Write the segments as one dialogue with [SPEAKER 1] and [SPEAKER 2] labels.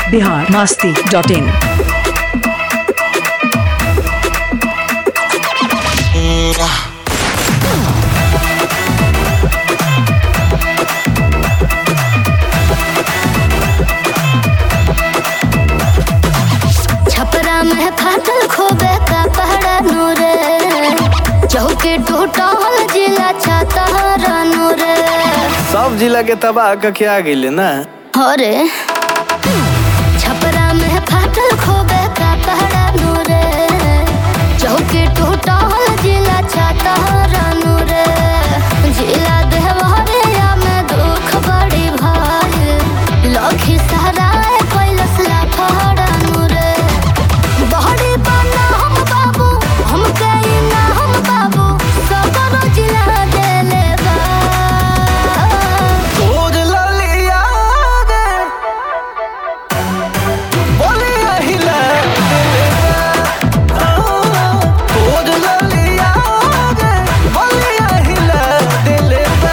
[SPEAKER 1] Bihar Masti dot in
[SPEAKER 2] Chhapra में फाटल खोबे का पहड़ा नूरे चौके टूटल जिला छतर नूरे
[SPEAKER 3] सब जिला के तबाह कके आ गईले ना
[SPEAKER 2] अरे छपरा में फाटल खोबे का पहड़ा नूरे चौके टूटल जिला छतर नूरे जिला देवरिया में दुख बड़ी भाई लखी सराय कैलस लाफड़ा नूरे बहरी बना हम बाबू हम कहीं ना हम बाबू सदरो जिला देले बा
[SPEAKER 3] तोर ललिया रे बोलिया हिला तोर ललिया रे बोलिया हिला दिले बा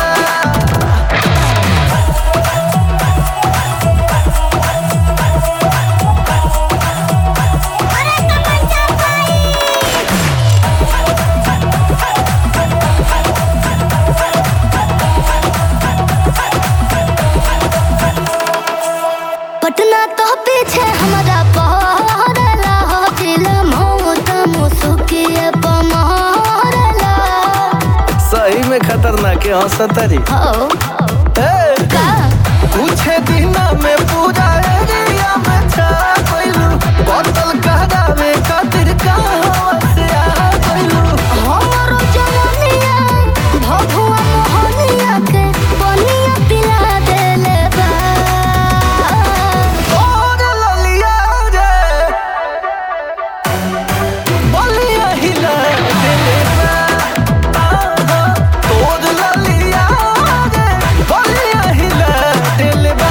[SPEAKER 2] पटना तो पीछे हमारा पहरला हो दिल मौत मुसुकिए पमहरला
[SPEAKER 3] सही में खतरनाक है हंसतरी
[SPEAKER 2] हो
[SPEAKER 3] ए
[SPEAKER 2] का
[SPEAKER 3] कुछ दिन में पूरा एरिया में छा गइलू बोतल कहरावे खातिर कहां से आ गइलू
[SPEAKER 2] हमरो जवानिया भभुआ मोहनिया के पनिया पिला देले बा
[SPEAKER 3] तोर ललिया रे बोलिया हिला दिले बा आहा, तोर ललिया रे बोलिया हिला दिले बा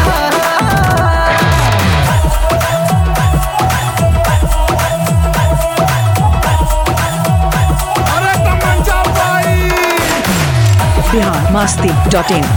[SPEAKER 1] बिहार मस्ती डॉट इन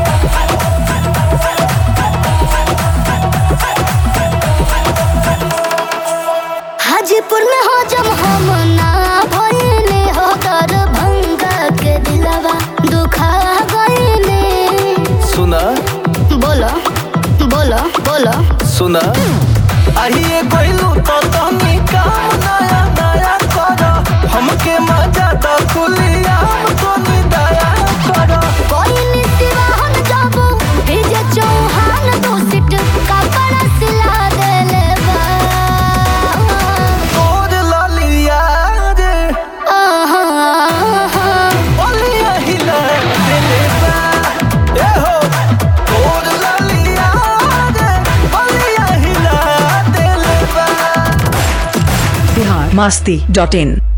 [SPEAKER 2] हाजीपुर में हो जब हम ना भइले हो दरभंगा के दिलवा दुखा गइले
[SPEAKER 3] सुना
[SPEAKER 2] बोलो बोलो बोलो
[SPEAKER 3] सुना आइए गइलू तो तनी काम नया नया कर हमके मजा द खुलिया तो दया कर
[SPEAKER 2] कोई निसिवाहन जाबो विजय चौहान दो सिट कपड़ा सिला देले बा
[SPEAKER 3] तोर ललिया रे
[SPEAKER 2] आहा, आहा।
[SPEAKER 3] बोलिया हिला दिले बा ए हो तोर ललिया रे बोलिया हिला दिले बा
[SPEAKER 1] बिहार मस्ती डॉट इन